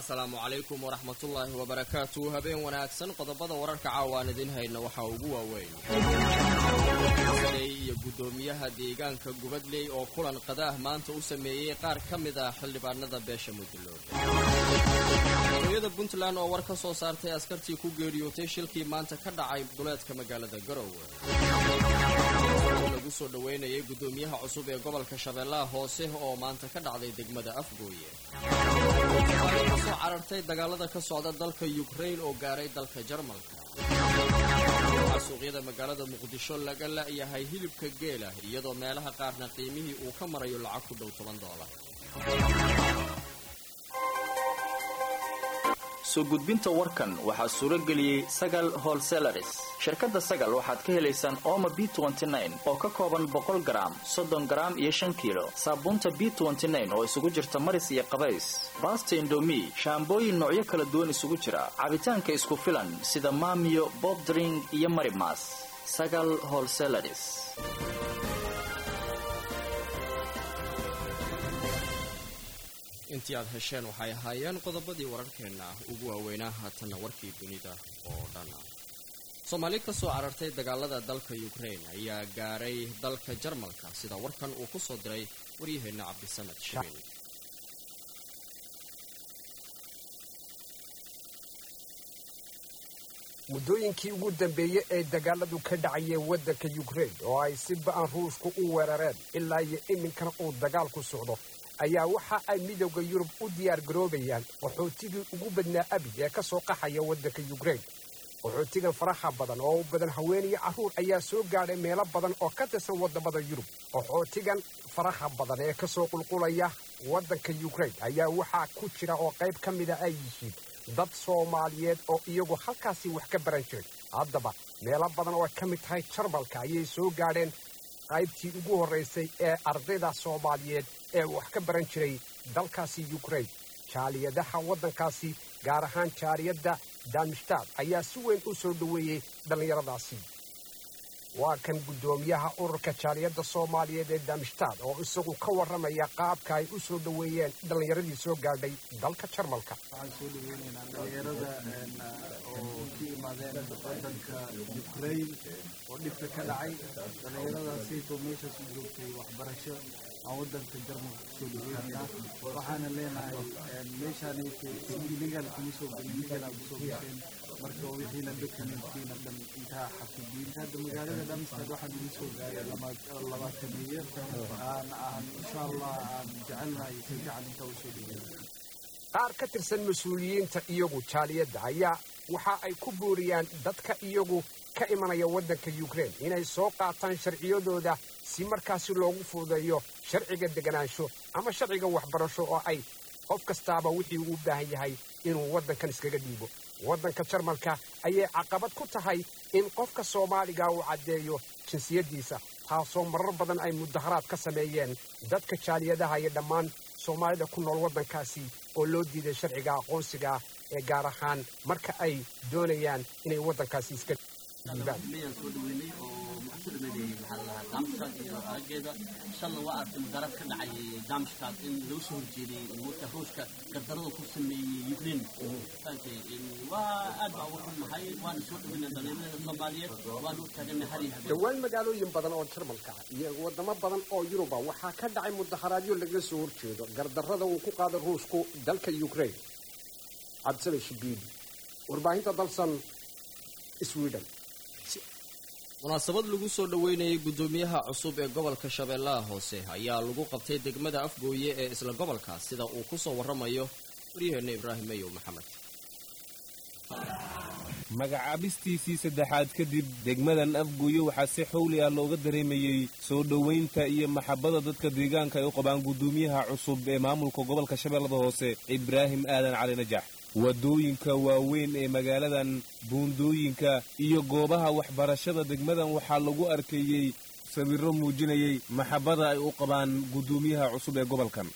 asalaamu calaykum waraxmatullaahi wabarakaatu habeen wanaagsan qodobada wararka caawa aan idiin hayna waxaa ugu waaweyn iyo guddoomiyaha deegaanka gubadley oo kulan qadaah maanta u sameeyey qaar ka mid ah xildhibaanada beesha muduloob hooyada puntland oo war ka soo saartay askartii ku geeriyootay shilkii maanta ka dhacay duleedka magaalada garowe lagu soo dhoweynayay guddoomiyaha cusub ee gobolka shabeellaha hoose oo maanta ka dhacday degmada afgooye ka soo carartay dagaalada ka socda dalka yukrain oo gaaray dalka jarmalka waxaa suuqyada magaalada muqdisho laga la'yahay hilibka geela iyadoo meelaha qaarna qiimihii uu ka marayo lacag ku dhow toban doolar soo gudbinta warkan waxaa suuro geliyey sagal holselaris shirkadda sagal waxaad ka helaysaan ooma b oo ka kooban boqol garaam soddon garaam iyo shan kiilo saabuunta b oo isugu jirta maris iyo qabays baasta indomi shaambooyin noocyo kala duwan isugu jira cabitaanka isku filan sida maamiyo bobdring iyo marimas sagal holselaris intii aad hesheen waxay ahaayeen qodobadii wararkeenna ugu waaweynaa haatanna warkii dunida oo dhan soomaali ka soo carartay dagaalada dalka yukrain ayaa gaaray dalka jarmalka sida warkan uu ku soo diray waryaheenna cabdisamed shabin muddooyinkii ugu dambeeyey ee dagaaladu ka dhacayeen waddanka yukrain oo ay si ba'an ruushku u weerareen ilaa iyo iminkana uu dagaalku socdo ayaa waxa ay midowda yurub u diyaar garoobayaan qaxootigii ugu badnaa abi ee ka soo qaxaya waddanka yukrain qaxootigan faraha badan oo u badan haween iyo carruur ayaa soo gaadhay meelo badan oo ka tirsan waddamada yurub qaxootigan faraha badan ee ka soo qulqulaya waddanka yukrain ayaa waxaa ku jira oo qayb ka mida ay yihiin dad soomaaliyeed oo iyagu halkaasii wax ka baran jiray haddaba meelo badan oo ay ka mid tahay jarmalka ayay soo gaadheen qaybtii ugu horraysay ee ardayda soomaaliyeed ee wax ka baran jiray dalkaasi yukrain jaaliyadaha waddankaasi gaar ahaan jaaliyadda damishtaad ayaa si weyn u soo dhoweeyey dhallinyaradaasi waa kan guddoomiyaha ururka jaaliyadda soomaaliyeed ee damishtaad oo isagu ka warramaya qaabka ay u soo dhoweeyeen dhallinyaradii soo gaadhay dalka jarmalka waxaan soo dhaweynaynaa dhalinyarada oo ka imaadeen wadanka yukrain oo dhibka ka dhacay dhallinyaradaasaytoo meeshaas u joogtay waxbarasho aan wadanka jarmalka kusoo dhaweynaynaa waxaana leenahay meeshaanayta illegal kuma soo gelin legal aa kusoo gasheen marka wixiina documentkiina dhan intaa xafidiin hadda magaalada dhamstad waxaan ugu soo gaaray labaataniyo aan aan insha allah aan jecelnahay si fiican intaa usoo dhaweeya qaar ka tirsan mas-uuliyiinta iyagu jaaliyadda ayaa waxa ay ku booriyaan dadka iyagu ka imanaya waddanka yukrain inay soo qaataan sharciyadooda si markaasi loogu fududeeyo sharciga deganaansho ama sharciga waxbarasho oo ay qof kastaaba wixii uu u baahan yahay inuu waddankan iskaga dhiibo waddanka jarmalka ayay caqabad ku tahay in qofka soomaaliga uu caddeeyo jinsiyaddiisa taasoo marar badan ay mudaharaad ka sameeyeen dadka jaaliyadaha iyo dhammaan soomaalida ku nool waddankaasi oo loo diiday sharciga aqoonsiga ee gaar ahaan marka ay doonayaan inay waddankaasi iska dhiibaan soo dhaweynay oo ku dhameeyay maxaa la dhahaa daamshkaad iyo arageeda shalna waa arkay mudaarad ka dhacay daamshkaad in lagu soo horjeeday marka ruushka gardarada ku sameeyey ukraine fahamtay waa aad baa ugu xunnahay waana soo dhaweynay dhalinyarada soomaaliyeed waana u taaganay har iyo habeen dhowaan magaalooyin badan oo jarmalka ah iyo waddamo badan oo yuruba waxaa ka dhacay mudaharaadyo laga soo horjeedo gardarrada uu ku qaaday ruushku dalka yukrain cabdisame shibiidi warbaahinta dalsan sweden munaasabad lagu soo dhoweynayay guddoomiyaha cusub ee gobolka shabeellaha hoose ayaa lagu qabtay degmada afgooye ee isla gobolkaas sida uu ku soo warramayo waryaheenna ibraahim mayow maxamed magacaabistiisii saddexaad kadib degmadan afgooye waxaa si xowli ah looga dareemayey soo dhowaynta iyo maxabbada dadka deegaanka ay u qabaan guddoomiyaha cusub ee maamulka gobolka shabeellada hoose ibraahim aadan cali najax waddooyinka waaweyn ee magaaladan buundooyinka iyo goobaha waxbarashada degmadan waxaa lagu arkeeyey sawirro muujinayay maxabbada ay u qabaan guddoomiyaha cusub ee gobolkan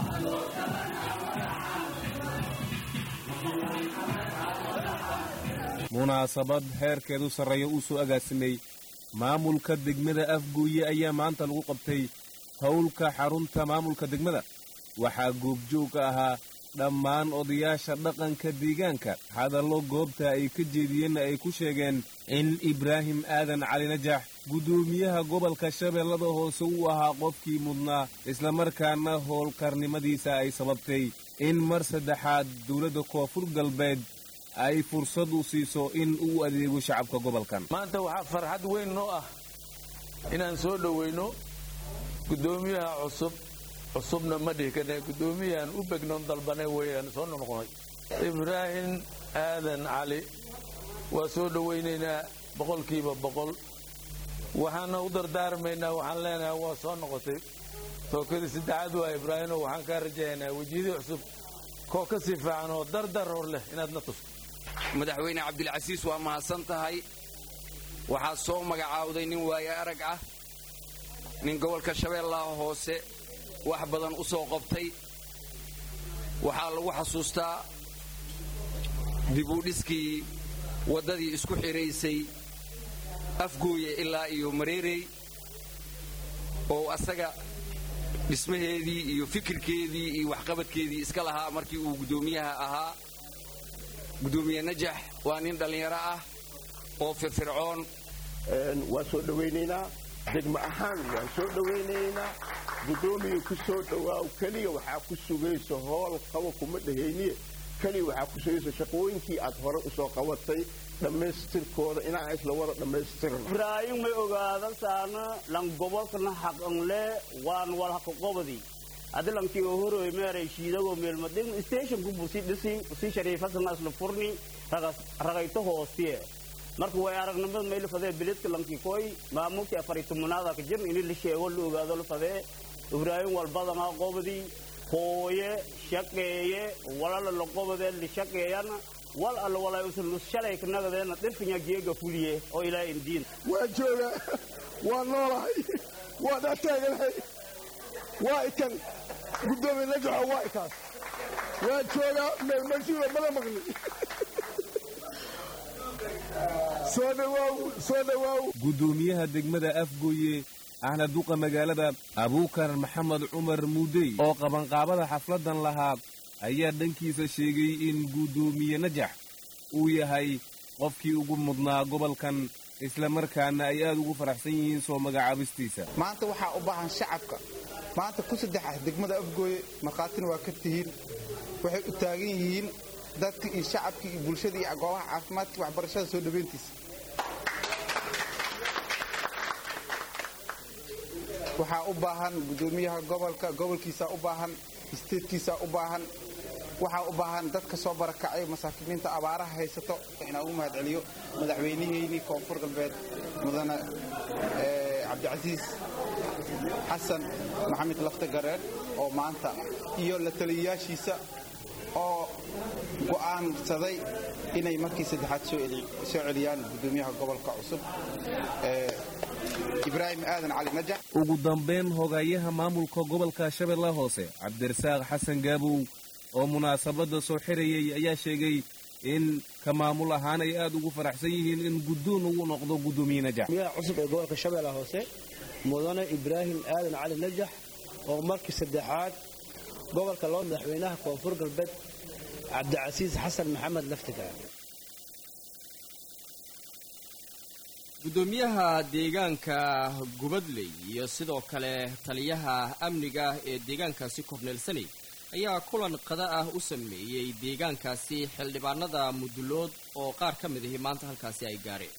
munaasabad heerkeedu sarreeya uu soo agaasimay maamulka degmada afgooye ayaa maanta lagu qabtay howlka xarunta maamulka degmada waxaa goobjoog ka ahaa dhammaan odayaasha dhaqanka deegaanka hadallo goobta ay ka jeediyeenna ay ku sheegeen in ibraahim aadan cali najax guddoomiyaha gobolka shabeellada hoose uu ahaa qofkii mudnaa islamarkaana howlkarnimadiisa ay sababtay in mar saddexaad dowladda koonfur galbeed ay fursad u siiso in uu adeego shacabka gobolkan maanta waxaa farxad weyn noo ah inaan soo dhowayno guddoomiyaha cusub cusubna ma dhihi karne guddoomiyahan u begnoon dalbanay weeyaan soo noqonay ibraahim aadan cali waa soo dhowaynaynaa boqolkiiba boqol waxaana u dardaarmaynaa waxaan leenahay waa soo noqotay tookadii saddexaad waa ibraahimo waxaan kaa rajahaynaa wejiyadii cusub koo ka sii fiican oo dardar hor leh inaad na tusto madaxweyne cabdilcasiis waa mahadsan tahay waxaad soo magacaawday nin waaye arag ah nin gobolka shabeellaha hoose wax badan u soo qabtay waxaa lagu xasuustaa dibudhiskii waddadii isku xidhaysay afgooye ilaa iyo mareerey oo asaga dhismaheedii iyo fikirkeedii iyo waxqabadkeedii iska lahaa markii uu guddoomiyaha ahaa guddoomiye najax waa nin dhallinyaro ah oo firfircoon waan soo dhowaynaynaa degmo ahaan waan soo dhowaynaynaa guddoomiya ku soo dhowaaw keliya waxaa ku sugaysa hool qabo kuma dhehayniye keliya waxaa ku sugaysa shaqooyinkii aad hore u soo qabatay dhammaystirkooda inaan isla wada dhammaystirno ibraahim may ogaadan saana lan gobolkana xaqanle waan walhaqoqobadi adilankii oo horoy meeray shiidagoo meelmadin stationku buu si dhisi si shariifasana isla furni ragayto hoostiye marka way aragnimada mayla fadee biledka lankii koy maamulkii afari tumunaada ka jirn ini la sheego la ogaado la fadee ibraahim walbadama qobadi hooye shaqeeye walala la qobadee la shaqeeyana wal alla walaa usan shalay kanagadeena dhirkanya geega fuliye oo ilaahay indiin waa jooga waa noolahay waa dhaataaganahay waa ikan guddoomiye najaxo waa ikaas waa joogaa meelmarsiiba mada maqli soo dhawaaw soo dhawaaw guddoomiyaha degmada afgooye ahna duqa magaalada abuukar maxamed cumar muudey oo qabanqaabada xafladdan lahaa ayaa dhankiisa sheegay in guddoomiye najax uu yahay qofkii ugu mudnaa gobolkan islamarkaana ay aad ugu faraxsan yihiin soo magacaabistiisa maanta waxaa u baahan shacabka maanta ku saddex ah degmada afgooye markhaatina waa ka tihiin waxay u taagan yihiin dadka iyo shacabka iyo bulshada iyo goobaha caafimaadka waxbarashada soo dhaweyntiisa waxaa u baahan guddoomiyaha gobolka gobolkiisaa u baahan isteedkiisaa u baahan waxaa u baahan dadka soo barakacay masaakiimiinta abaaraha haysato inaan ugu mahad celiyo madaxweynaheynii koonfur galbeed mudane cabdicasiis xasan maxamed lafta gareen oo maanta iyo la taliyayaashiisa oo go'aansaday inay markii saddexaad soo celiyaan guddoomiyaha gobolka cusub ibraahim aadan cali najax ugu dambayn hogayaha maamulka gobolka shabeellaha hoose cabdirasaaq xasan gaabow oo munaasabadda soo xirayay ayaa sheegay in ka maamul ahaan ay aad ugu faraxsan yihiin in guddoon ugu noqdo guddoomiye najax miyaha cusub ee gobolka shabeellaha hoose mudane ibraahim aadan cali najax oo markii saddexaad gobolka loo madaxweynaha koonfur galbeed cabdicasiis xasan maxamed laftiga guddoomiyaha deegaanka gubadley iyo sidoo kale taliyaha amniga ee deegaankaasi korneel saney ayaa kulan qada ah u sameeyey deegaankaasi xildhibaanada mudulood oo qaar ka mid ahi maanta halkaasi ay gaareen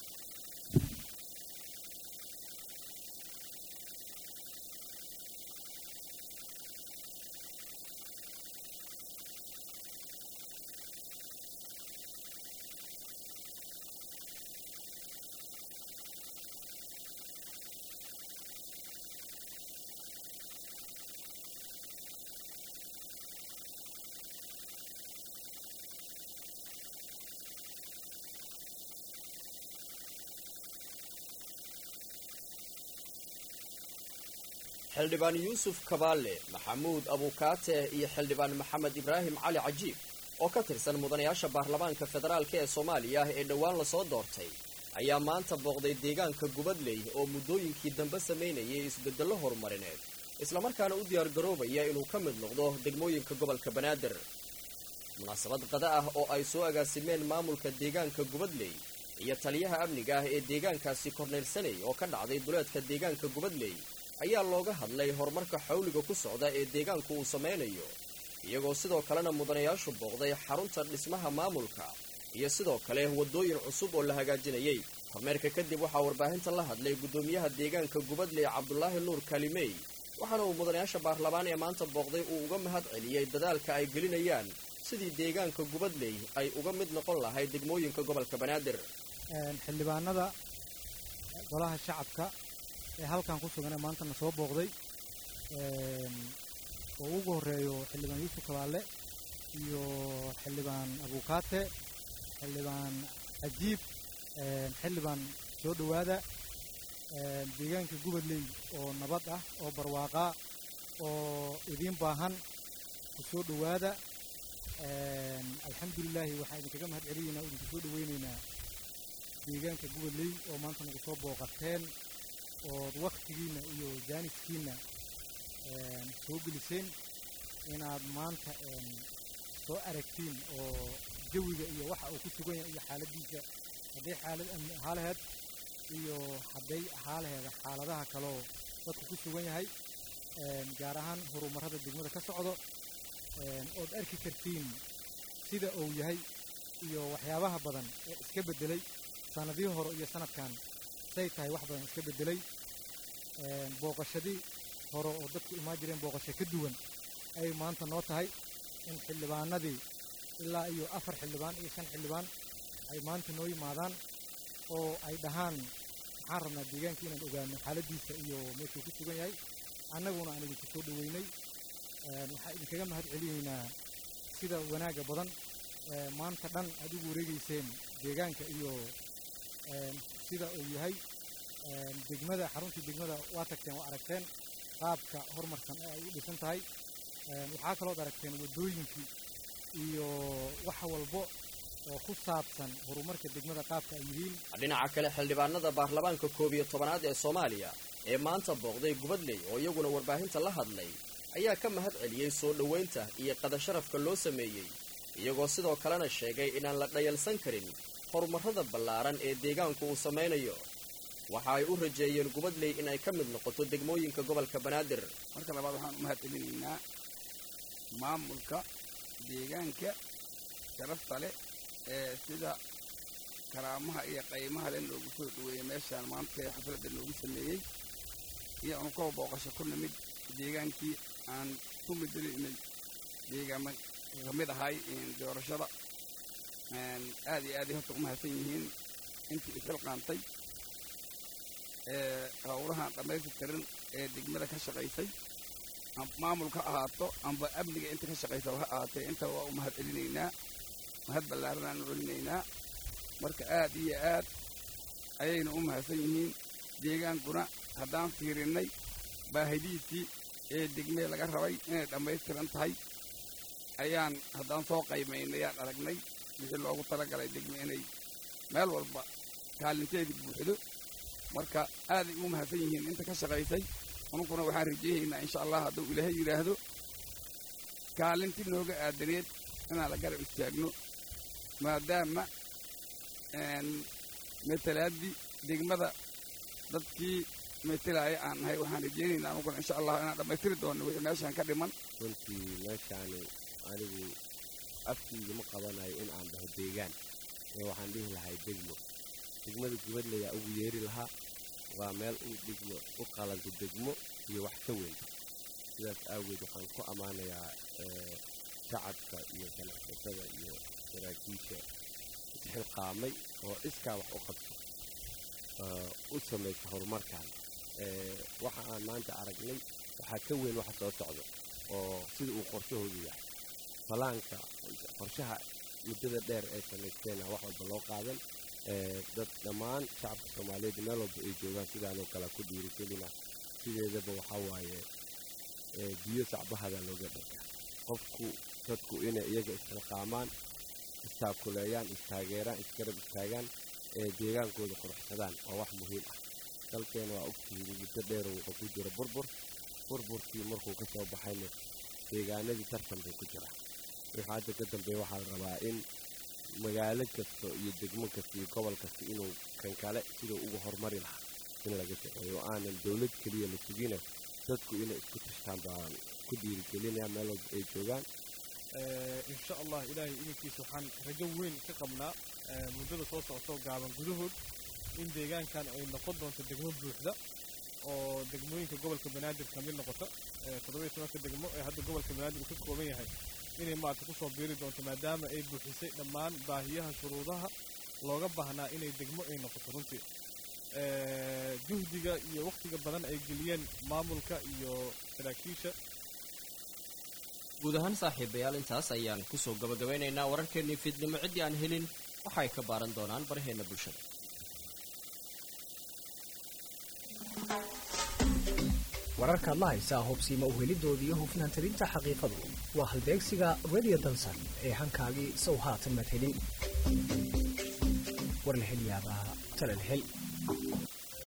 xildhibaan yuusuf kabaale maxamuud abuukaate iyo xildhibaan maxamed ibraahim cali cajiib oo ka tirsan mudanayaasha baarlamaanka federaalk ee soomaaliya ee dhowaan lasoo doortay ayaa maanta booqday deegaanka gubadley oo muddooyinkii dambe samaynayay isbeddello horumarineed islamarkaana u diyaargaroobaya inuu ka mid noqdo degmooyinka gobolka banaadir munaasabad qada ah oo ay soo agaasimeen maamulka deegaanka gubadley iyo taliyaha amniga ah ee deegaankaasi korneyl saney oo ka dhacday duleedka deegaanka gubadley ayaa looga hadlay horumarka xawliga ku socda ee deegaanku uu samaynayo iyagoo sidoo kalena mudanayaashu booqday xarunta dhismaha maamulka iyo sidoo kale waddooyin cusub oo la hagaajinayay kormeerka kadib waxaa warbaahinta la hadlay guddoomiyaha deegaanka gubadley cabdulaahi nuur kalimey waxaana uu mudanayaasha baarlamaan ee maanta booqday uu uga mahad celiyey dadaalka ay gelinayaan sidii deegaanka gubadley ay uga mid noqon lahayd degmooyinka gobolka banaadir xildhibaanada golaha shacabka ee halkan ku sugan ee maantana soo booqday oo ugu horreeyo xildhibaan yuusuf kabaale iyo xildhibaan abuukaate xildhibaan cajiib xildhibaan soo dhowaada deegaanka gubadley oo nabad ah oo barwaaqaa oo idiin baahan ku soo dhowaada alxamdulilaahi waxaan idinkaga mahad celinaynaa oo idinku soo dhoweynaynaa deegaanka gubadley oo maanta nagu soo booqateen ood wakhtigiinna iyo jaaniskiinna soo geliseen inaad maanta soo aragtiin oo jawiga iyo waxa uu ku sugan yahay iyo xaaladiisa hadday xaalad amni ahaa laheed iyo hadday ahaa laheeda xaaladaha kaloo dadku ku sugan yahay gaar ahaan horumarrada degmada ka socdo ood arki kartiin sida uu yahay iyo waxyaabaha badan ee iska beddelay sanadihii hore iyo sanadkan say tahay wax badan iska beddelay booqashadii hore oo dadku imaan jireen booqasho ka duwan ayay maanta noo tahay in xildhibaanadii ilaa iyo afar xildhibaan iyo shan xildhibaan ay maanta noo yimaadaan oo ay dhahaan maxaan rabnaa deegaanka inaan ogaano xaaladdiisa iyo meeshuu ku sugan yahay annaguna aan idinku soo dhoweynay waxaa idinkaga mahad celinaynaa sida wanaagga badan maanta dhan aad ugu wareegayseen deegaanka iyo sida uu yahay degmada xaruntii degmada waa tagteen waa aragteen qaabka horumarsan ee ay u dhisan tahay waxaa kalood aragteen waddooyinkii iyo wax walbo oo ku saabsan horumarka degmada qaabka ay yihiin dhinaca kale xildhibaanada baarlamaanka koob iyo tobanaad ee soomaaliya ee maanta booqday gubadley oo iyaguna warbaahinta la hadlay ayaa ka mahad celiyey soo dhoweynta iyo qadasharafka loo sameeyey iyagoo sidoo kalena sheegay inaan la dhayalsan karin horumarrada ballaaran ee deegaanku uu samaynayo waxa ay u rajeeyeen gubadley in ay ka mid noqoto degmooyinka gobolka banaadir marka labaad waxaan u mahad celinaynaa maamulka deegaanka sharafta leh ee sida karaamaha iyo qaymaha le noogu soo dhoweeyey meeshaan maanta ee xafladda noogu sameeyey iyo aanu kaba booqasho ku nimid deegaankii aan ku midgelinay deegaama ka mid ahay doorashada aad iyo aaday horta u mahadsan yihiin intii isxilqaantay ee howlahan dhammaystirtiran ee degmada ka shaqaysay maamulka ahaato amba amniga inta ka shaqaysa ha ahaatee intaba waa u mahad celinaynaa mahad ballaaran aanu celinaynaa marka aad iyo aad ayayna u mahadsan yihiin deegaankuna haddaan fiirinnay baahidiisii ee degmee laga rabay inay dhammaystiran tahay ayaan haddaan soo qaymaynay ayaan aragnay wixii loogu talagalay degme inay meel walba kaalinteedii buuxdo marka aaday ugu mahadsan yihiin inta ka shaqaysay anunkuna waxaan rajeeyaynaa insha allah hadduu ilaahay yidhaahdo kaalintii nooga aadaneed inaan la garab istaagno maadaama metelaaddii degmada dadkii metelaaya aan nahay waxaan rajeynaynaa anunkuna insha allah inaan dhammaystiri doonno wixii meeshaan ka dhiman runtii meeshaani anigu afkiiga ma qabanayo in aan dhaho deegaan ee waxaan dhihi lahay degmo degmada gubadlayaa ugu yeeri lahaa waa meel u dhigmo u qalanto degmo iyo wax ka weyn sidaas aageed waxaan ku ammaanayaa shacabka iyo ganacsatada iyo saraakiisha isxilqaamay oo iskaa wax u qabto u samaysa horumarkan waxa aan maanta aragnay waxaa ka weyn waxa soo socdo oo sida uu qorshahoodu yahay falaanka qorshaha muddada dheer ay samaysteena wax walba loo qaadan dad dhammaan shacabka soomaaliyeed meel walba ay joogaan sidaanoo kale ku dhiirigelina sideedaba waxaa waaye biyo sacbahada looga dharka qofku dadku inay iyaga isxilqaamaan istaakuleeyaan istaageeraan isgarab istaagaan ee deegaankooda quruxsadaan waa wax muhiim ah dalkeena waa ogtihiin muddo dheero wuxuu ku jira burbur burburkii markuu ka soo baxayna deegaanadii tartan bay ku jiraan wixii hadda ka dambeeya waxaa la rabaa in magaalo kasta iyo degmo kasta iyo gobol kasta inuu kan kale siduu uga horumari lahaa in laga shaqeeyo oo aanan dowlad keliya la sugina dadku inay isku tashtaan baan ku dhiirigelinaya meel walba ay joogaan insha allah ilaahay idinkiisa waxaan rajo weyn ka qabnaa muddada soo socotoo gaaban gudahood in deegaankan ay noqon doonto degmo buuxda oo degmooyinka gobolka banaadir ka mid noqota toddobiyo tobanka degmo ee hadda gobolka banaadir uu ka kooban yahay inay maarata kusoo biiri doonto maadaama ay buuxisay dhammaan baahiyaha shuruudaha looga baahnaa inay degmo ay noqoto runtii juhdiga iyo wakhtiga badan ay geliyeen maamulka iyo saraakiisha guud ahaan saaxiibayaal intaas ayaan kusoo gabagabaynaynaa wararkeennii fiidnimo ciddii aan helin waxay ka baaran doonaan baraheenna bulshada wararka adla haysaa hubsiima uhelidooda iyo hufnaan talinta xaqiiqadu waa halbeegsiga radio dalsan ee hankaagii sow haatan mad helin war la hel yaabaa talal hel